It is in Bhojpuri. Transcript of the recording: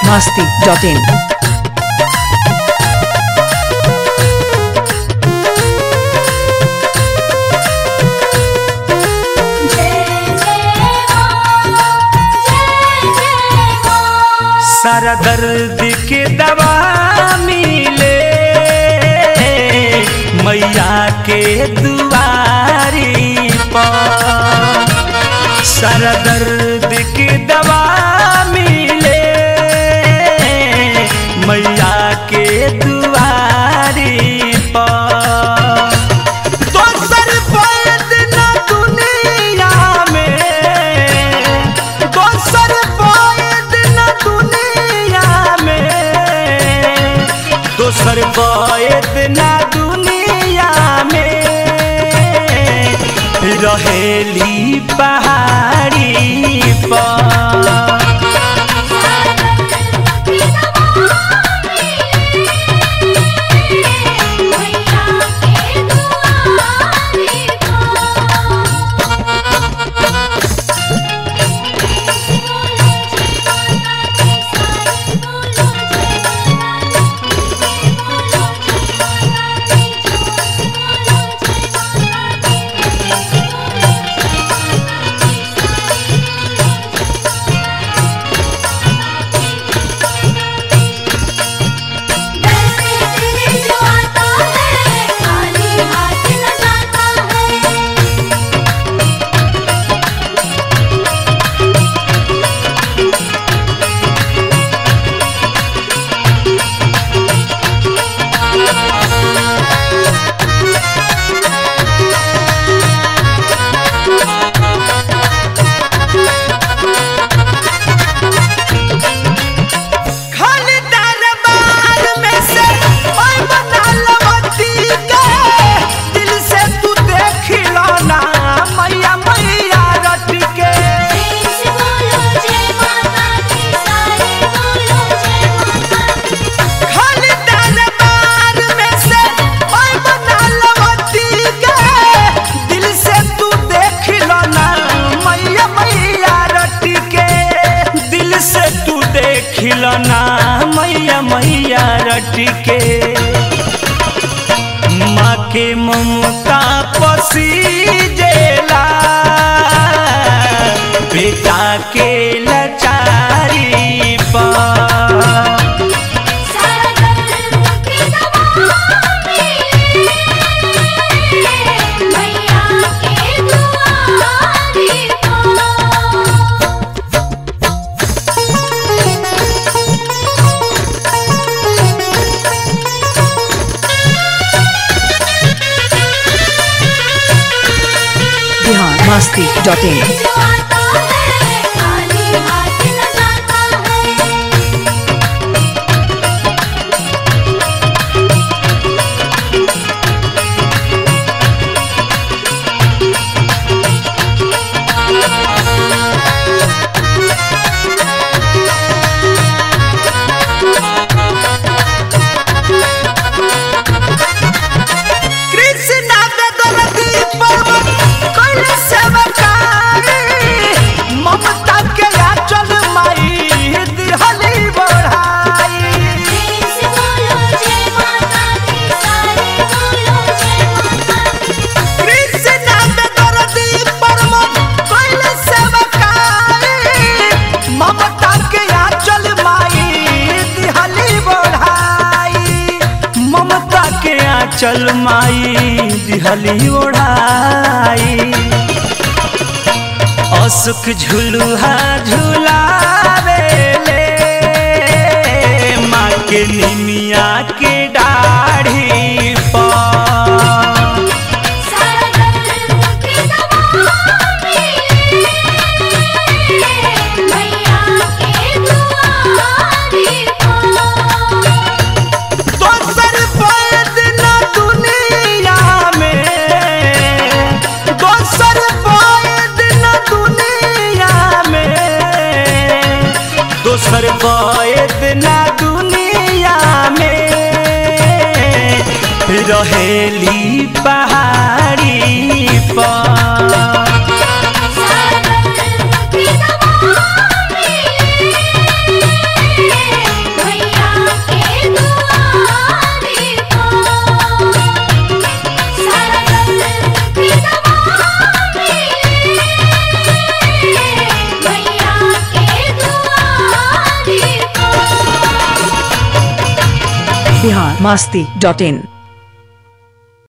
masti.in. सारा दर्द के दवा मिले मैया के दुआरी पर सारा दर्द के दवा मिले मैया के दुआरी पर दोसर पैद न दुनिया में दोसर पैद न दुनिया में दोसर पैद न दुनिया में रहेली पहाड़ी पर खाली दरबार में से ओए बना लवती के दिल से तू देख लो ना मैया मैया रट के खाली दरबार में से ओए बना लवती के दिल से तू देख लो ना मैया मैया रट के दिल से तू देख लो ना मैया मैया रट के माँ के ममता पसीजेला बेटा के लचारी पर Bihar masti.in. कृष्णा बेदरदी पर्वत कैल सेवकारी ममता के आंचल माई दिहली बढ़ाई कृष्णा बेदरदी पर्वत कैल सेवकारी ममता के आंचल माई दिहली बढ़ाई ममता के आंचल माई दिहली ओढ़ाई असुख झुलुहा झुलावे ले माँ के निमिया के दाढ़ी पर दोसर पैद न दुनिया में दोसर पैद न दुनिया में दोसर पैद न दुनिया में रहेली पहाड़ी पर बिहार मस्ती डॉट इन